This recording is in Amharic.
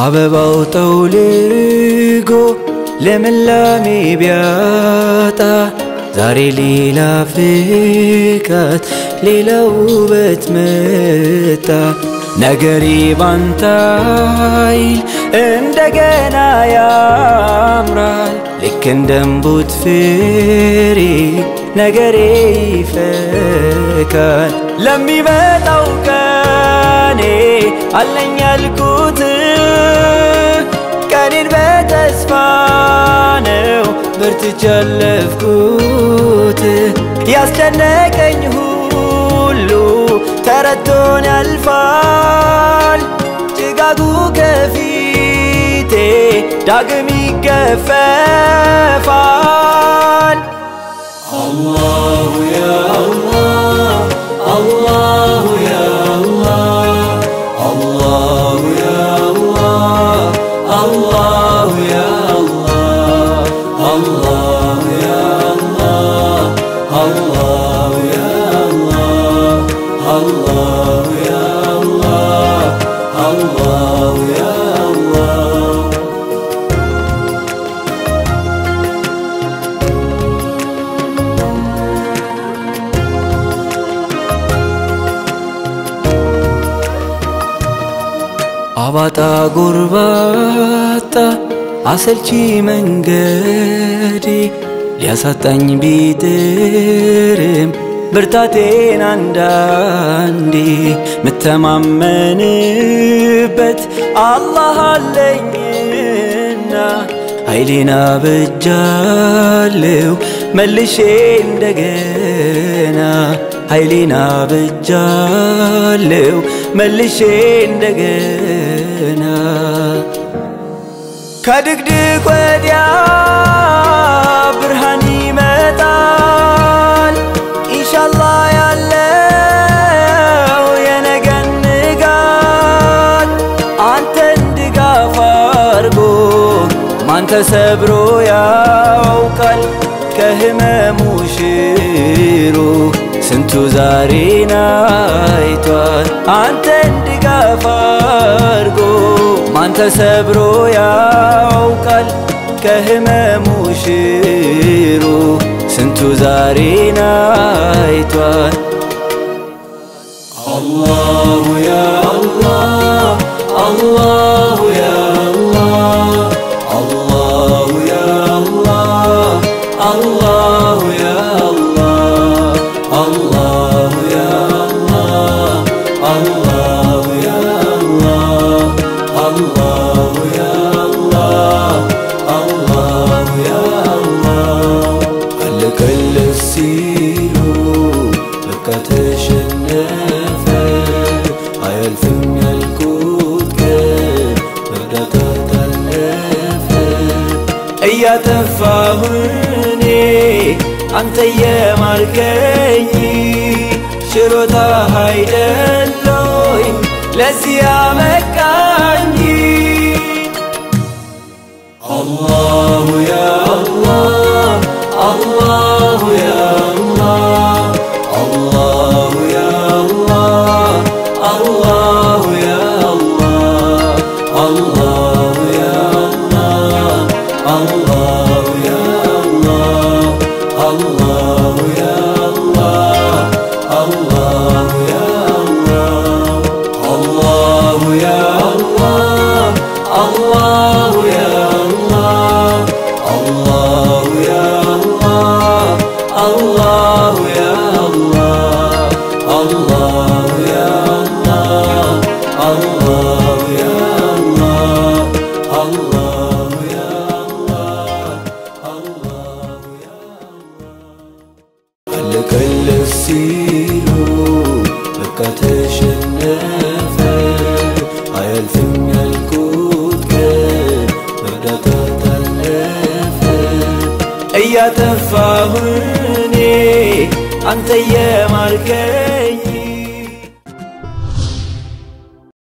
አበባው ጠውልጎ ለምላሜ ቢያጣ ዛሬ ሌላ ፍካት ሌላ ውበት መጣ ነገሬ ባንተ ኃይል እንደገና ያምራል ልክ እንደ እምቡጥ ፍሬ ነገሬ ይፈካል ለሚመጣው ቀኔ አለኝ ያልኩት ቀኔን በተስፋ ነው በርትቼ ያለፍኩት ያስጨነቀኝ ሁሉ ተረቶን ያልፋል ጭጋጉ ከፊቴ ዳግም ይገፈፋል አላሁ ያ አላህ አላሁ ያ አላህ አላሁ ያ አላህ አላሁ ያ አላህ አላሁ ያ አላህ አላሁ ያ አላህ አላሁ ያ አላህ አላሁ ያ አላህ አባጣ ጎርባጣ አሰልቺ መንገዴ ሊያሳጣኝ ቢጥርም ብርታቴን አንዳንዴ ምተማመንበት አላህ አለኝና ኃይሌን አበጃለው መልሼ እንደገና ኃይሌን አበጃለው መልሼ እንደገና ከድቅድቅ ወዲያ ብርሃን ይመጣል ኢንሻአላህ ያለው የነገን ንጋት አንተን ድጋፍ አርጎ ማን ተሰብሮ ያውቃል ከህመሙ ሽሮ ስንቱ ዛሬን አይቷል አንተን ድጋፍ አርጎ ማን ተሰብሮ ያውቃል ከህመሙ ሽሮ ስንቱ ዛሬን አይቷል አላሁ ያ አላህ አላሁ ያ አላህ አላሁ ያ አላህ አላሁ ያ አላህ አላሁ ያ አላህ አላሁ ያ አላህ አላሁ ያ አላህ አላሁ ያ አለቀለት ሲሉ በቃ ተሸነፈ አያልፍም ያልኩት ቀን በእርዳታ ታለፈ እያጠፋሁ እኔ አንተ የማርከኝ ችሮታ አይደለኝ ለዚህ ያመቃኝ አላሁ ያ አላህ አላሁ ያ አላህ አላሁ ያ አላህ አላሁ ያ አላህ አላሁ ያ አላህ አላሁ ያ አላህ አላሁ ያ አላሁ ያ አላሁ ያ አላሁ ያ አላሁ ያ አላሁ ያ አላሁ ያ አለቀለት ሲሉ በቃ ተሸነፈ አያልፍም ያልኩት ቀን በእርዳታ ታለፈ እያጠፋሁ እኔ አንተ የማርከኝ